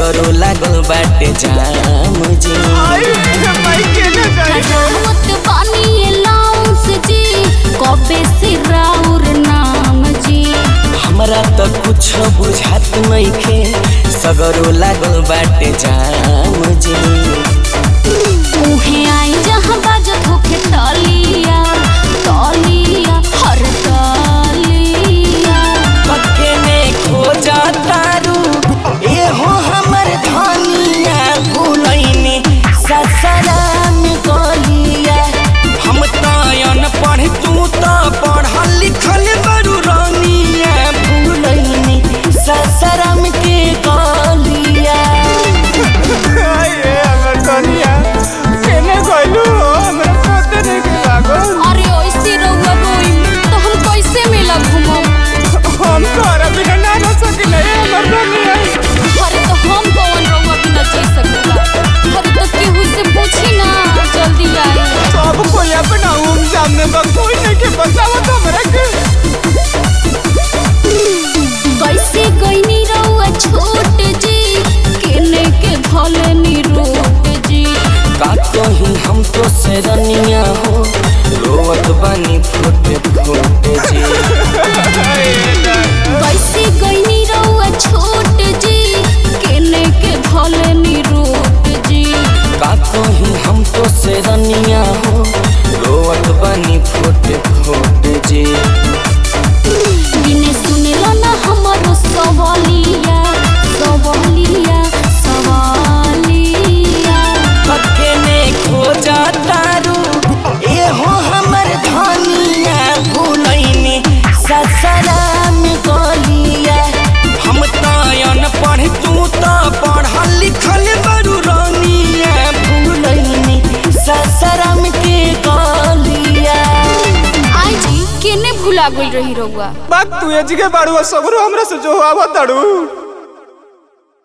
सगरो लागल बाटे जाम जी करावत बानी अलाउंस जी कबे से राउर नाम जी हमरा त कुछ बुझात नइखे सगरो लागल बाटे जाम जी उहे आई जहाँ बाजत होखे तलिया तलिया हर तलिया पक्के में खोजा तारू एहो हमर धनिया भूलैनी ससराम गलिया हम त अनपढ़ तू त पढ़ल लिखल बरू रानिया भूलैनी ससराम के गलिया अरे ऐसे रहुआ रोई तो हम कैसे मेला घूमम अरे तो हम कौन रहुआ बिना जी सकेला अरे तो केहू से पूछी ना जल्दी आई कैसे गईनी रहुआ छोट जी केने के भले नी रोट जी का कहीं हम तो सरनिया हो रोवत बानी फुट फुट जी कैसे गईनी रहुआ छोट जी केने के भले नी रोट जी का कहीं हम तो सरनिया हो रोवत बानी फुट फुट जी बिने सुनेला ना हमारो सवालिया सवालिया सवालिया पक्के में खोजा तारू एहो हमर धनिया भूलैनी ससराम गलिया हम त अनपढ़ तू त पढ़ल लिखल बरू रानिया भूलैनी ससराम के गलिया आई जी केने भुला गई रही रहुआ बात तू एजगे बाड़ू सगरो हमरा से जो आवत ताड़ू